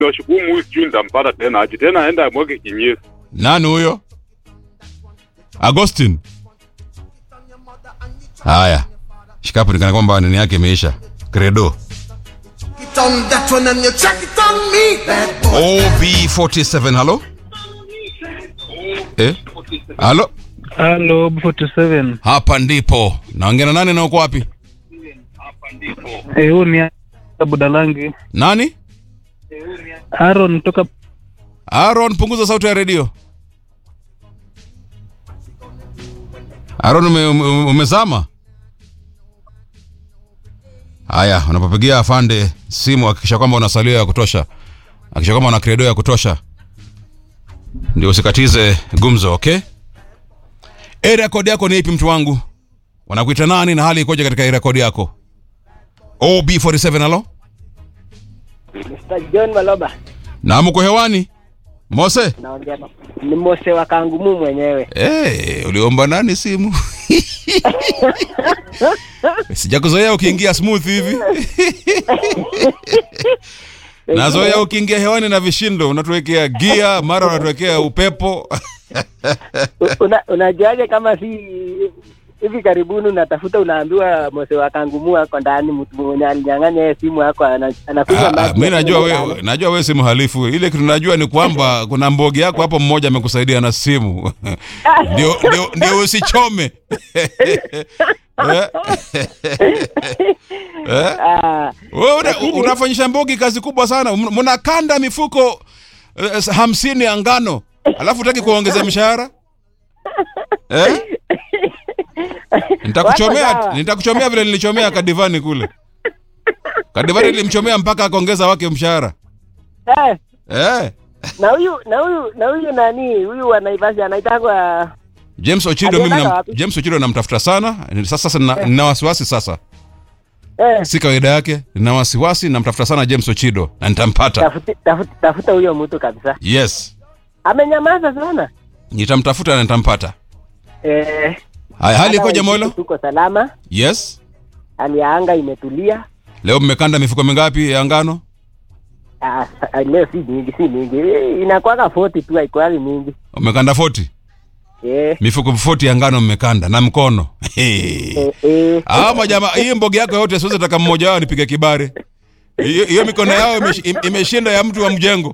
Nashukuru huyu sijui nitampata tena aje tena aenda mweke kinyesi. Nani huyo? Agustin. Haya, shikapo nikana kwamba nini yake imeisha. Credo. it on that one and you check it on me. Bad boy. OB47, halo? Eh? Halo? Halo, B47. Hapa ndipo. Naongea na nani na uko wapi? Eh, huu ni Budalangi. Nani? Aaron kutoka Aaron, punguza sauti ya redio. Aaron, ume, ume, umezama? Haya, unapopigia afande simu hakikisha kwamba una salio ya kutosha, hakikisha kwamba una credo ya kutosha, ndio usikatize gumzo. Okay, area code yako ni ipi, mtu wangu? Wanakuita nani na hali ikoje katika area code yako? OB47, halo, Mr. John Maloba na mko hewani? Mose naongea na- ni Mose wa Kangumu mwenyewe. Hey, uliomba nani simu? Sijakuzoea ukiingia smooth hivi. Nazoea ukiingia hewani na vishindo, unatuwekea gia, mara unatuwekea upepo. U- Una, unajuaje kama si hivi karibuni unatafuta unaambiwa Mose wa Kangumu ako ndani, mtu mwenye alinyang'anya yeye simu yako ana- anakunywa Ah, ah, maji. mi najua ndani. we, najua we si mhalifu. Ile kitu najua ni kwamba kuna mbogi yako hapo mmoja amekusaidia na simu. Ndio ndio ndio usichome. Eh? Eh? Ah, Wewe una, Lakini- unafanyisha mbogi kazi kubwa sana. M- Mnakanda mifuko eh, hamsini ya ngano alafu utaki kuongeza mshahara eh? Nitakuchomea, Wako sawa. nitakuchomea vile nilichomea Kadivani kule. Kadivani nilimchomea mpaka akaongeza wake mshahara eh, eh. na huyu na huyu na huyu nani huyu wa Naivasha anaitangwa James Ochido mimi Aliendanga nam, wapi? James Ochido namtafuta sana sasa. Sasa nina, nina wasiwasi sasa, eh, si kawaida yake. Nina wasiwasi, namtafuta sana James Ochido na nitampata. tafuti- tafuti- tafuta huyo mtu kabisa. Yes, Amenyamaza sana. nitamtafuta na nitampata. Eh, Haya, hali hata ikoje sisi Molo? Tuko salama, Yes. hali ya anga imetulia. Leo mmekanda mifuko mingapi ya ngano? Ah, sa- leo si mingi, si mingi, Eh, inakuwaga 40 tu, haikuwagi mingi. Mmekanda 40? Eh, Mifuko 40 ya ngano mmekanda na mkono. eh, eh. Ah, majamaa, hii mbogi yako yote siwezi taka mmoja wao nipige kibare. Hiyo hiyo mikono yao imesh- im- imeshinda ya mtu wa mjengo.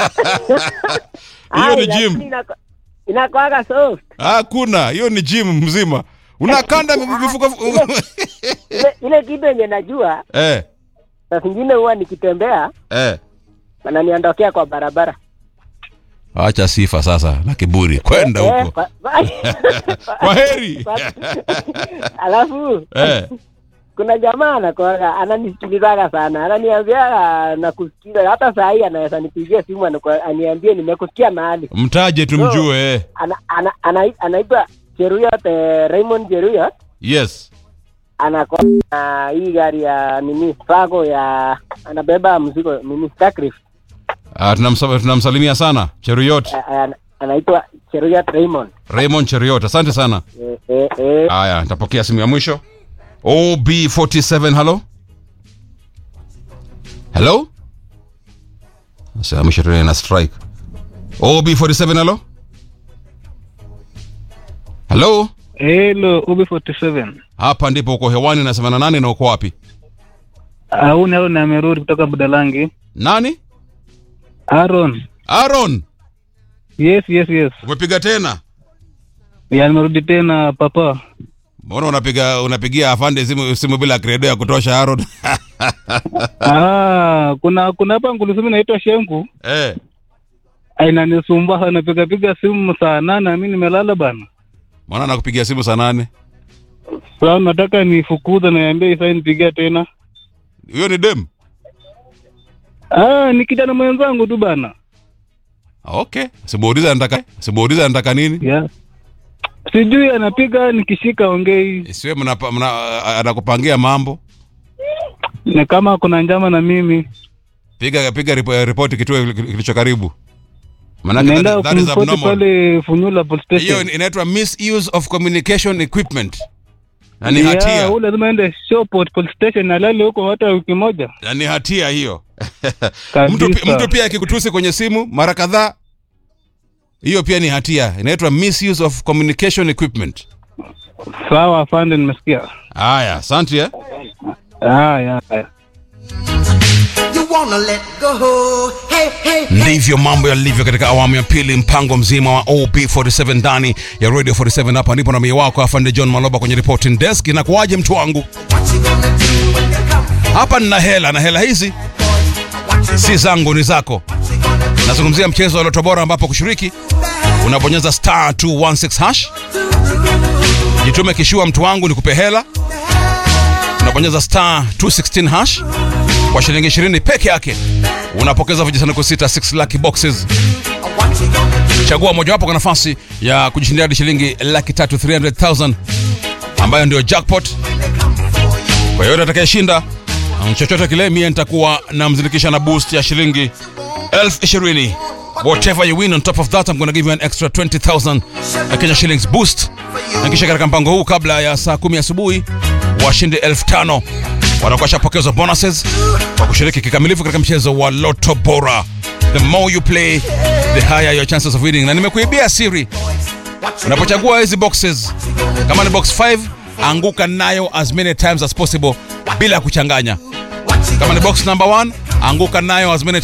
Hiyo Ai, ni lakini gym. inako- Inakuwaga soft. Hakuna, hiyo ni gym mzima. Unakanda mifuko Ile, ile kitu yenye najua eh saa zingine huwa nikitembea eh. wananiondokea kwa barabara Acha sifa sasa na kiburi. Kwenda Eh, huko. kwa- kwa- Kwa heri. alafu Eh. kuna jamaa anakuwaga ananisikilizaga sana ananiambia nakusikiza hata saa hii anaweza nipigia simu anaku- aniambie nimekusikia mahali Mtaje tumjue eh. ana, ana, ana, anaitwa Cheruyot eh, Raymond Cheruyot Yes. anakuwa na hii gari ya nini Fago ya anabeba mzigo nini Sacrif Ah, tunamsa- tunamsalimia sana Cheruyot. anaitwa Cheruyot Raymond Raymond Cheruyot. Asante sana. eh, eh, eh. Haya, nitapokea simu ya mwisho. OB47, hello? Hello? Sasa ya mwisho tena na strike. OB47, hello? Hello? Hello, UB47. Hapa ndipo uko hewani na 78 na uko wapi? Ah, Huu ni Aaron amerudi kutoka Budalangi. Nani? Aaron. Aaron, Yes, yes, yes. umepiga tena? Ya nimerudi tena papa. Mbona unapiga unapigia afande simu, simu bila credo ya kutosha Aaron? Ah, kuna kuna hapa ngulusumi naitwa Shengu. eh. Inanisumbua sana piga piga simu saa nane mimi nimelala bana. Mbona nakupigia simu saa nane? Sasa nataka nifukuze na niambie isa nipigia tena. Hiyo ni dem. Ah, ni kijana mwenzangu tu bana. Okay. Simuuliza anataka simuuliza anataka nini? Yeah. Sijui anapiga nikishika ongei. Isiwe mna, mna anakupangia mambo. Ni kama kuna njama na mimi. Piga piga ripo- ripoti kituo kilicho karibu. Manake Naenda that, that is kumfuata abnormal. pale Funyula police Hiyo station. ni- inaitwa misuse of communication equipment. Na ni Yeah, hatia. huyu lazima ende Showport police station alale huko hata wiki moja. Na ni hatia hiyo. mtu, pi- Kabisa. mtu pia akikutusi kwenye simu mara kadhaa hiyo pia ni hatia inaitwa misuse of communication equipment Sawa afande, nimesikia. haya asante eh? Haya, haya. You wanna let go. Hey, hey, hey. ndivyo mambo yalivyo katika awamu ya pili mpango mzima wa op47 ndani ya radio 47 hapa ndipo na mie wako afande john maloba kwenye reporting desk inakuwaje mtu wangu What you gonna do when you come? hapa nina hela na hela hizi What you si zangu ni zako nazungumzia mchezo wa loto bora ambapo kushiriki unabonyeza star 216 hash jitume kishua mtu wangu nikupe hela unabonyeza star 216 hash kwa shilingi 20 peke yake unapokeza vijisanduku sita 6 lucky boxes what you gonna do? chagua mojawapo kwa nafasi ya kujishindia hadi shilingi laki tatu 300000 ambayo ndio jackpot kwa yoyote atakayeshinda um, chochote kile mie nitakuwa namzindikisha na boost ya shilingi elfu ishirini whatever you win on top of that I'm gonna give you an extra 20000 uh, Kenya shillings boost na kisha katika mpango huu kabla ya saa kumi asubuhi washindi elfu tano watakuwa shapokezwa bonuses kwa kushiriki kikamilifu katika mchezo wa loto bora the more you play the higher your chances of winning na nimekuibia siri unapochagua hizi boxes kama ni box 5 anguka nayo as many times as possible bila kuchanganya kama ni box number 1 anguka nayo as many